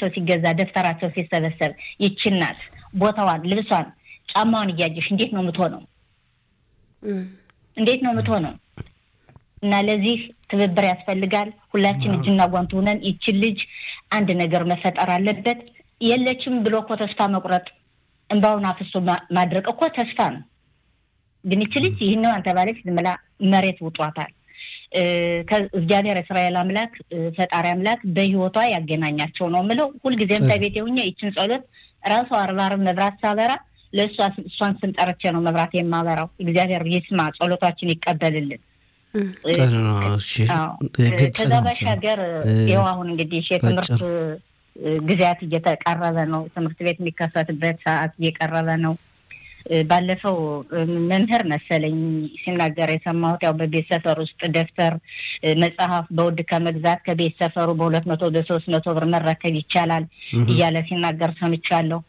ልብሳቸው ሲገዛ ደብተራቸው ሲሰበሰብ ይቺ እናት ቦታዋን፣ ልብሷን፣ ጫማዋን እያየሽ እንዴት ነው የምትሆነው? እንዴት ነው የምትሆነው? እና ለዚህ ትብብር ያስፈልጋል። ሁላችን እጅና ጓንት ሆነን ይችን ልጅ አንድ ነገር መፈጠር አለበት። የለችም ብሎ እኮ ተስፋ መቁረጥ እንባውን አፍሶ ማድረቅ እኮ ተስፋ ነው። ግን ይች ልጅ ይህን አንተ ባለች ዝም ብላ መሬት ውጧታል። እግዚአብሔር እስራኤል አምላክ ፈጣሪ አምላክ በህይወቷ ያገናኛቸው ነው የምለው። ሁልጊዜም ከቤት የሁኛ ይችን ጸሎት ራሷ አርባርም መብራት ሳበራ ለእሷ እሷን ስንጠርቼ ነው መብራት የማበራው። እግዚአብሔር ይስማ፣ ጸሎታችን ይቀበልልን። ከዛ ባሻገር ይኸው አሁን እንግዲህ የትምህርት ጊዜያት እየተቃረበ ነው። ትምህርት ቤት የሚከፈትበት ሰዓት እየቀረበ ነው። ባለፈው መምህር መሰለኝ ሲናገር የሰማሁት ያው በቤት ሰፈር ውስጥ ደብተር፣ መጽሐፍ በውድ ከመግዛት ከቤት ሰፈሩ በሁለት መቶ በሶስት መቶ ብር መረከብ ይቻላል እያለ ሲናገር ሰምቻለሁ።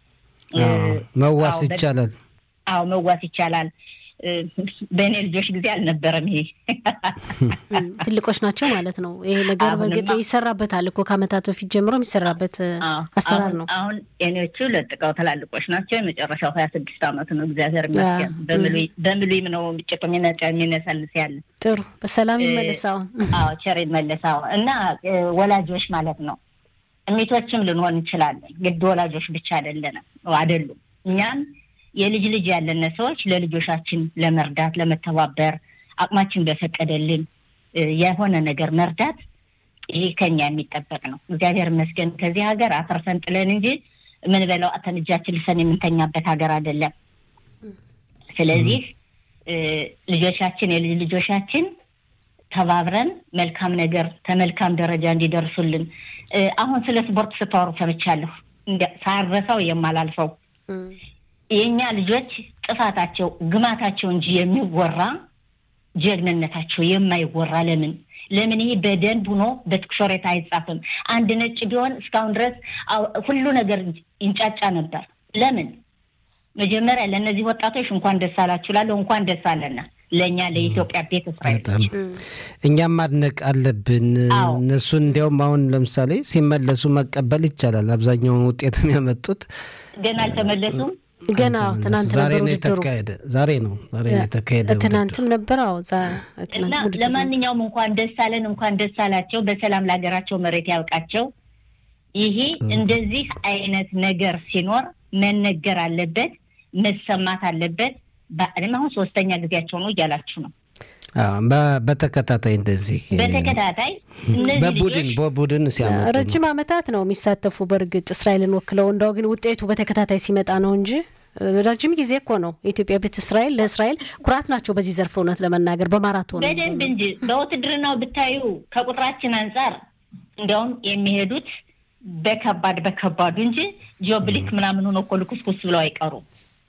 መዋስ ይቻላል። አዎ መዋስ ይቻላል። በእኔ ልጆች ጊዜ አልነበረም። ይሄ ትልቆች ናቸው ማለት ነው። ይሄ ነገር በእርግጥ ይሰራበታል እኮ ከዓመታት በፊት ጀምሮ የሚሰራበት አሰራር ነው። አሁን የኔዎቹ ለጥቀው ትላልቆች ናቸው። የመጨረሻው ሀያ ስድስት አመቱ ነው። እግዚአብሔር ይመስገን። በምሉይም ነው ጭቅ የሚነሰልስ ያለ ጥሩ በሰላም ይመለሳው። አዎ ቸር ይመለሳው እና ወላጆች ማለት ነው እሚቶችም ልንሆን እንችላለን። ግድ ወላጆች ብቻ አይደለንም አይደሉም እኛም የልጅ ልጅ ያለን ሰዎች ለልጆቻችን ለመርዳት ለመተባበር አቅማችን በፈቀደልን የሆነ ነገር መርዳት ይሄ ከኛ የሚጠበቅ ነው። እግዚአብሔር ይመስገን ከዚህ ሀገር አፈርሰን ጥለን እንጂ የምንበላው አተን እጃችን ልሰን የምንተኛበት ሀገር አይደለም። ስለዚህ ልጆቻችን የልጅ ልጆቻችን ተባብረን መልካም ነገር ከመልካም ደረጃ እንዲደርሱልን አሁን ስለ ስፖርት ስታወሩ ሰምቻለሁ። ሳረሳው የማላልፈው የእኛ ልጆች ጥፋታቸው ግማታቸው እንጂ የሚወራ ጀግንነታቸው የማይወራ ለምን ለምን ይሄ በደንብ ሆኖ በትኩሶሬት አይጻፍም? አንድ ነጭ ቢሆን እስካሁን ድረስ ሁሉ ነገር ይንጫጫ ነበር። ለምን መጀመሪያ ለእነዚህ ወጣቶች እንኳን ደስ አላችሁ ላለሁ እንኳን ደስ አለና ለእኛ ለኢትዮጵያ ቤተ እስራኤሎች እኛም ማድነቅ አለብን። እነሱን እንዲያውም አሁን ለምሳሌ ሲመለሱ መቀበል ይቻላል። አብዛኛውን ውጤት የሚያመጡት ገና አልተመለሱም። ገና ትናንት ነበር ውድድሩ። ዛሬ ነው ዛሬ ነው የተካሄደ። ትናንትም ነበር። አዎ እና ለማንኛውም እንኳን ደስ አለን፣ እንኳን ደስ አላቸው። በሰላም ለሀገራቸው መሬት ያውቃቸው። ይሄ እንደዚህ አይነት ነገር ሲኖር መነገር አለበት፣ መሰማት አለበት። እኔም አሁን ሶስተኛ ጊዜያቸው ነው እያላችሁ ነው። በተከታታይ እንደዚህ በተከታታይ በቡድን በቡድን ሲያመጡ ረጅም ዓመታት ነው የሚሳተፉ። በእርግጥ እስራኤልን ወክለው እንደው ግን ውጤቱ በተከታታይ ሲመጣ ነው እንጂ ረጅም ጊዜ እኮ ነው። የኢትዮጵያ ቤት እስራኤል ለእስራኤል ኩራት ናቸው በዚህ ዘርፍ እውነት ለመናገር በማራቶን በደንብ እንጂ በውትድርናው ብታዩ ከቁጥራችን አንጻር እንዲያውም የሚሄዱት በከባድ በከባዱ እንጂ ጂኦብሊክ ምናምን ሆኖ እኮ ልኩስኩስ ብለው አይቀሩም።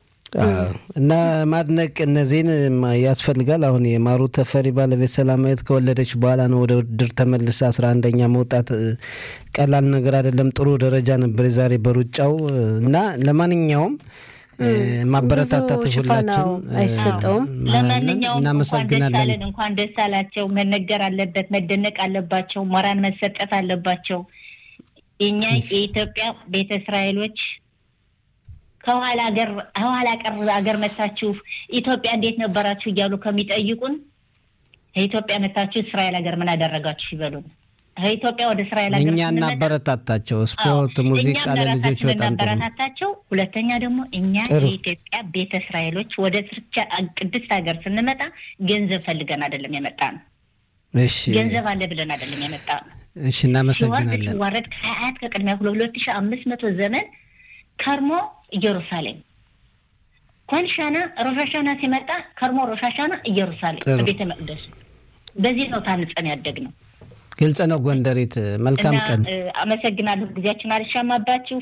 እና ማድነቅ እነዚህን ያስፈልጋል። አሁን የማሩ ተፈሪ ባለቤት ሰላማዊት ከወለደች በኋላ ነው ወደ ውድድር ተመልሳ አስራ አንደኛ መውጣት ቀላል ነገር አይደለም። ጥሩ ደረጃ ነበር የዛሬ በሩጫው እና ለማንኛውም ማበረታታት ሁላችን አይሰጠውም። ለማንኛውም እንኳን ደስ አለን፣ እንኳን ደስ አላቸው። መነገር አለበት፣ መደነቅ አለባቸው፣ ሞራን መሰጠት አለባቸው። እኛ የኢትዮጵያ ቤተ እስራኤሎች ከኋላ ሀገር ከኋላ ቀር ሀገር መታችሁ ኢትዮጵያ እንዴት ነበራችሁ እያሉ ከሚጠይቁን ከኢትዮጵያ መታችሁ እስራኤል ሀገር ምን አደረጋችሁ ይበሉን። ከኢትዮጵያ ወደ እስራኤል ሀገር እኛ እናበረታታቸው። ስፖርት፣ ሙዚቃ ለልጆች በጣም ጥሩ እናበረታታቸው። ሁለተኛ ደግሞ እኛ የኢትዮጵያ ቤተ እስራኤሎች ወደ ስርቻ ቅድስት ሀገር ስንመጣ ገንዘብ ፈልገን አይደለም የመጣ ነው። እሺ ገንዘብ አለ ብለን አይደለም የመጣ ነው። እሺ እናመሰግናለን። ሲዋረድ ከአያት ከቅድሚያ ሁለት ሺህ አምስት መቶ ዘመን ከርሞ ኢየሩሳሌም ኮንሻና ሮሻሻና ሲመጣ ከርሞ ሮሻሻና ኢየሩሳሌም በቤተ መቅደሱ በዚህ ነው ታንጸን ያደግ ነው። ግልጽ ነው። ጎንደሬት መልካም ቀን። አመሰግናለሁ። ጊዜያችን አልሻማባችሁ።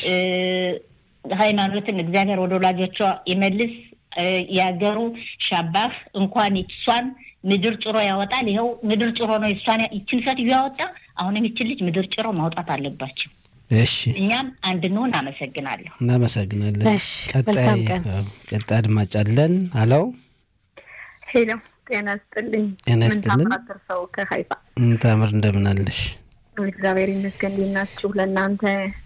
ሃይማኖትን እግዚአብሔር ወደ ወላጆቿ ይመልስ። ያገሩ ሻባህ እንኳን እሷን ምድር ጭሮ ያወጣል። ይኸው ምድር ጭሮ ነው እሷን ይችን ሴትዮ ያወጣ። አሁንም ይችን ልጅ ምድር ጭሮ ማውጣት አለባቸው። እሺ እኛም አንድ እንሆን። አመሰግናለሁ። እናመሰግናለን። መልካም ቀን። ቀጣይ አድማጭ አለን። አለው ሄሎ፣ ጤና ስጥልኝ። ጤና ይስጥልን። ሰው ከሀይፋ ታምር እንደምን አለሽ? እግዚአብሔር ይመስገን። እንዴት ናችሁ? ለእናንተ